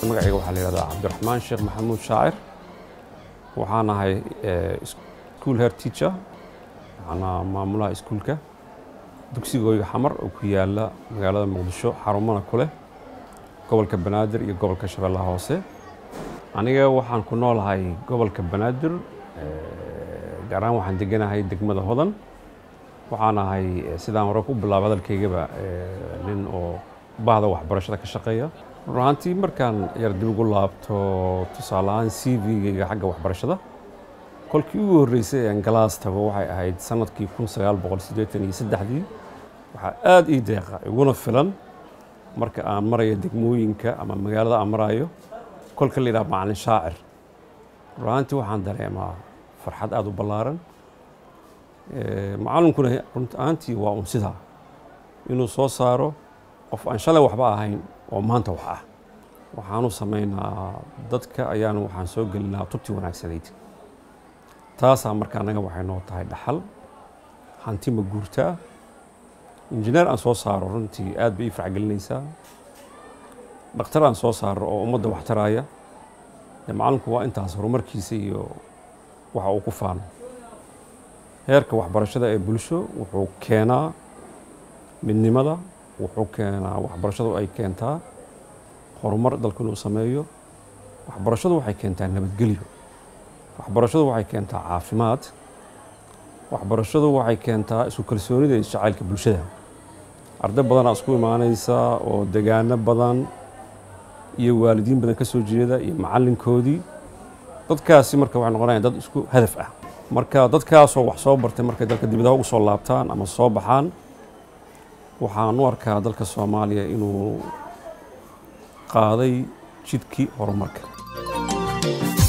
magacayga waxaa la yihahdaa cabdiraxmaan sheekh maxamuud shaacir waxaan ahay school head teacher waxaana maamulaha iskuulka dugsigooyga xamar oo ku yaala magaalada muqdisho xarumana ku leh gobolka banaadir iyo gobolka shabeellaha hoose aniga waxaan ku noolahay gobolka banaadir gaar ahaan waxaan deganahay degmada hodan waxaan ahay sidaan hore ku bilaabay hadalkaygaba nin oo bahda waxbarashada ka shaqeeya run ahaantii markaan yar dib ugu laabto tusaale ahaan c v-gayga xagga waxbarashada kolkii ugu horreysay aan galaas tago waxay ahayd sanadkii kun sagaal boqol siddeetan iyo saddexdii waxaa aada ii deeqa iguna filan marka aan marayo degmooyinka ama magaalada aan marayo kolka la yidhaha macalin shaacir run ahaantii waxaan dareemaa farxad aada u ballaaran macallinkuna runt ahaantii waa un sidaa inuu soo saaro qof aan shalay waxba ahayn oo maanta wax ah waxaanu samaynaa dadka ayaanu waxaan soo gelinaa tubti wanaagsanayd taasaa marka annaga waxay noo tahay dhaxal hanti ma guurtaa injineer aan soo saaro runtii aad bay ii farxgelinaysaa dhakhtar aan soo saaro oo ummadda wax taraaya dee macallinku waa intaas horumarkiisa iyo waxa uu ku faano heerka waxbarashada ee bulsho wuxuu keenaa midnimada wuxuu keenaa waxbarashadu ay keentaa horumar dalku inuu sameeyo waxbarashadu waxay keentaa nabadgelyo waxbarashadu waxay keentaa caafimaad waxbarashadu waxay keentaa isku kalsoonida iyo jacaylka bulshada arday badanaa isku imaanaysa oo degaano badan iyo waalidiin badan ka soo jeeda iyo macallinkoodii dadkaasi marka waxay noqonayaan dad isku hadaf ah marka dadkaasoo wax soo bartay markay dalka dibadaha ugu soo laabtaan ama soo baxaan waxaan u arkaa dalka soomaaliya inuu qaaday jidkii horumarka